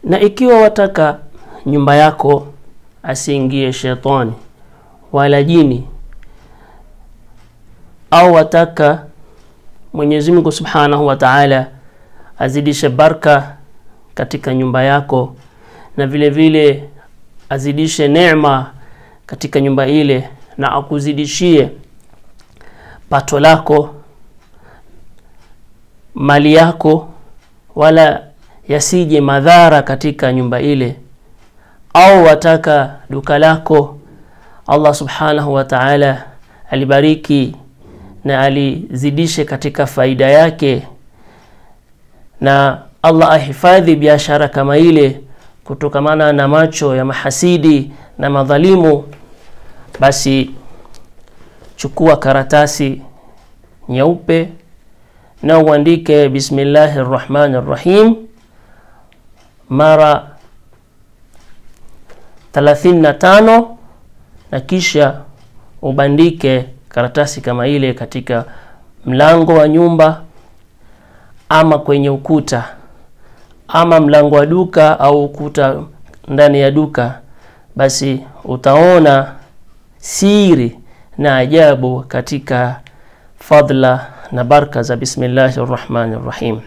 na ikiwa wataka nyumba yako asiingie shetani wala jini au wataka Mwenyezi Mungu Subhanahu wa Ta'ala azidishe baraka katika nyumba yako na vile vile azidishe neema katika nyumba ile na akuzidishie pato lako mali yako wala yasije madhara katika nyumba ile au wataka duka lako Allah subhanahu wa ta'ala alibariki na alizidishe katika faida yake na Allah ahifadhi biashara kama ile kutokamana na macho ya mahasidi na madhalimu basi chukua karatasi nyeupe na uandike bismillahi rrahmani rrahim mara 35 na kisha ubandike karatasi kama ile katika mlango wa nyumba ama kwenye ukuta ama mlango wa duka au ukuta ndani ya duka basi utaona siri na ajabu katika fadla na baraka za bismillahi rrahmani rrahim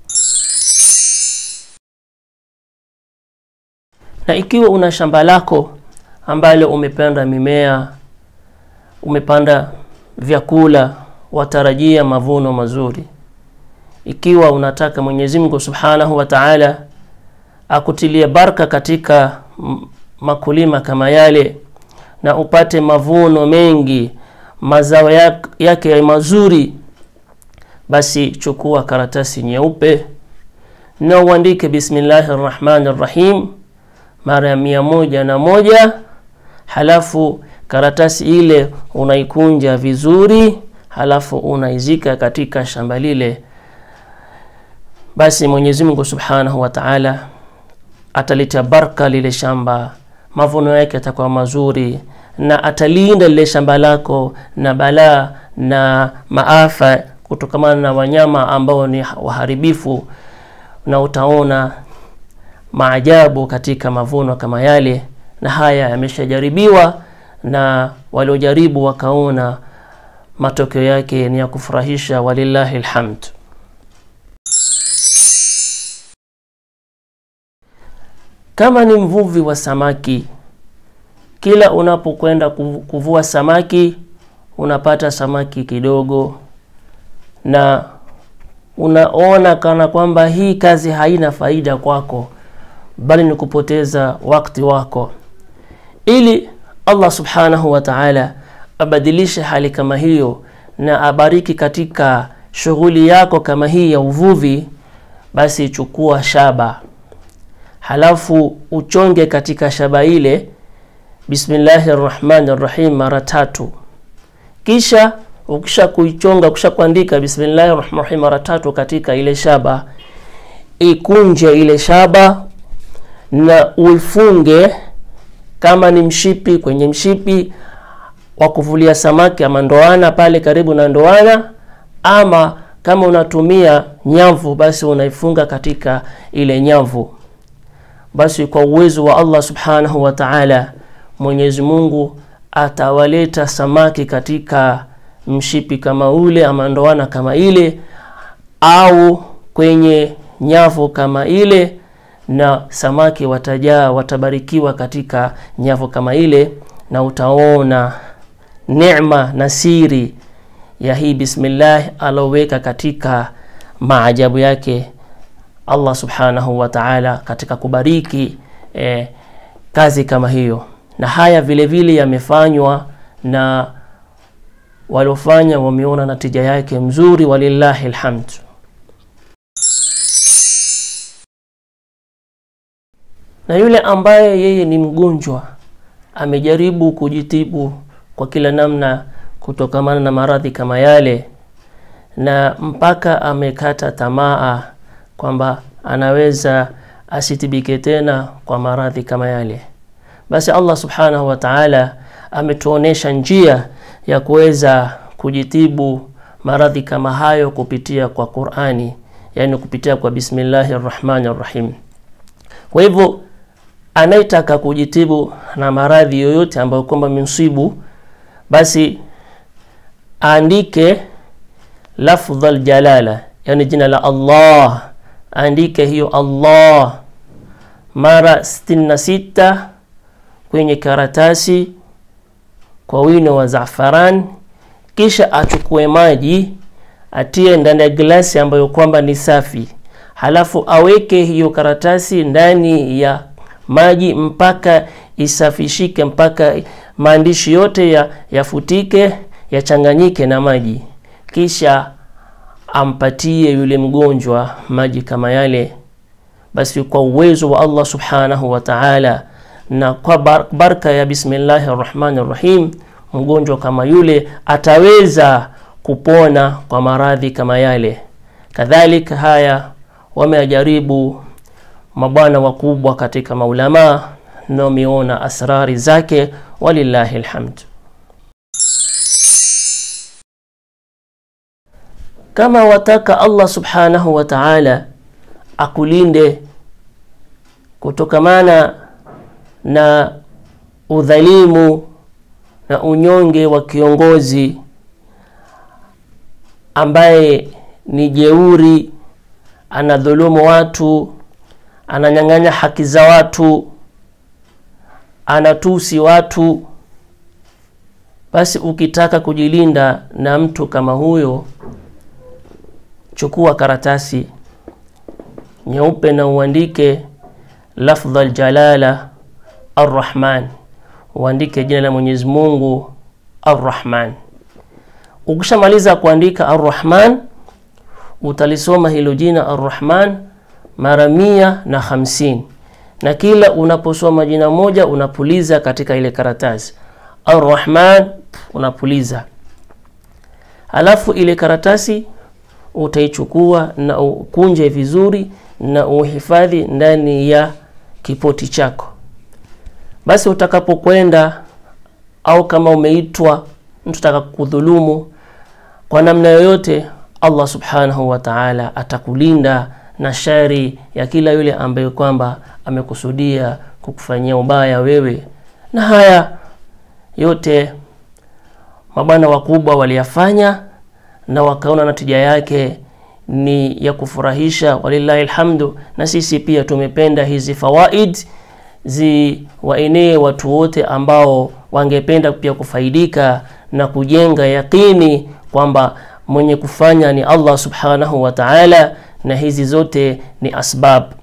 na ikiwa una shamba lako ambalo umepanda mimea umepanda vyakula watarajia mavuno mazuri ikiwa unataka Mwenyezi Mungu Subhanahu wa Ta'ala akutilie baraka katika makulima kama yale na upate mavuno mengi mazao yake mazuri basi chukua karatasi nyeupe na uandike bismillahir rahmanir rahim mara ya mia moja na moja halafu karatasi ile unaikunja vizuri halafu unaizika katika shamba lile basi Mwenyezi Mungu Subhanahu wa Ta'ala ataleta baraka lile shamba mavuno yake yatakuwa mazuri na atalinda lile shamba lako na balaa na maafa kutokamana na wanyama ambao ni waharibifu na utaona maajabu katika mavuno kama yale na haya yameshajaribiwa na waliojaribu wakaona matokeo yake ni ya kufurahisha walillahi alhamd kama ni mvuvi wa samaki kila unapokwenda kuvua samaki unapata samaki kidogo na unaona kana kwamba hii kazi haina faida kwako bali ni kupoteza wakati wako ili Allah subhanahu wa ta'ala abadilishe hali kama hiyo na abariki katika shughuli yako kama hii ya uvuvi basi chukua shaba halafu uchonge katika shaba ile bismillahir rahmanir rahim mara tatu kisha ukisha kuichonga ukisha kuandika bismillahir rahmanir rahim mara tatu katika ile shaba ikunje ile shaba na uifunge kama ni mshipi kwenye mshipi wa kuvulia samaki ama ndoana pale karibu na ndoana ama kama unatumia nyavu basi unaifunga katika ile nyavu basi kwa uwezo wa Allah subhanahu wa ta'ala Mwenyezi Mungu atawaleta samaki katika mshipi kama ule ama ndoana kama ile au kwenye nyavu kama ile na samaki watajaa watabarikiwa katika nyavu kama ile na utaona neema na siri ya hii bismillah aloweka katika maajabu yake Allah subhanahu wa ta'ala katika kubariki eh, kazi kama hiyo na haya vile vile yamefanywa na waliofanya wameona natija yake mzuri walillahi alhamd na yule ambaye yeye ni mgonjwa amejaribu kujitibu kwa kila namna kutokamana na maradhi kama yale na mpaka amekata tamaa kwamba anaweza asitibike tena kwa maradhi kama yale basi Allah subhanahu wa ta'ala ametuonesha njia ya kuweza kujitibu maradhi kama hayo kupitia kwa Qur'ani yani kupitia kwa bismillahir rahmanir rahim Kwa hivyo anayetaka kujitibu na maradhi yoyote ambayo kwamba msibu, basi aandike lafdha aljalala, yani jina la Allah, aandike hiyo Allah mara 66 kwenye karatasi kwa wino wa zafaran, kisha achukue maji atie ndani ya glasi ambayo kwamba ni safi, halafu aweke hiyo karatasi ndani ya maji mpaka isafishike, mpaka maandishi yote yafutike, ya yachanganyike na maji, kisha ampatie yule mgonjwa maji kama yale. Basi kwa uwezo wa Allah subhanahu wa ta'ala na kwa bar baraka ya bismillahi rrahmani rrahim, mgonjwa kama yule ataweza kupona kwa maradhi kama yale. Kadhalika haya wamejaribu mabwana wakubwa katika maulamaa na wameona asrari zake, walillahi alhamd. Kama wataka Allah subhanahu wa ta'ala akulinde kutokamana na udhalimu na unyonge wa kiongozi ambaye ni jeuri, anadhulumu watu, ananyang'anya haki za watu, anatusi watu, basi ukitaka kujilinda na mtu kama huyo, chukua karatasi nyeupe na uandike lafdha aljalala arrahman, uandike jina la Mwenyezi Mungu arrahman. Ukishamaliza kuandika arrahman, utalisoma hilo jina arrahman mara mia na hamsini, na kila unaposoma jina moja unapuliza katika ile karatasi arrahman, unapuliza. Halafu ile karatasi utaichukua na ukunje vizuri na uhifadhi ndani ya kipoti chako. Basi utakapokwenda au kama umeitwa mtu taka kudhulumu kwa namna yoyote, Allah subhanahu wa ta'ala atakulinda na shari ya kila yule ambaye kwamba amekusudia kukufanyia ubaya wewe. Na haya yote mabwana wakubwa waliyafanya na wakaona natija yake ni ya kufurahisha, walillahi alhamdu. Na sisi pia tumependa hizi fawaid ziwaenee watu wote ambao wangependa pia kufaidika na kujenga yaqini kwamba mwenye kufanya ni Allah subhanahu wa ta'ala, na hizi zote ni asbab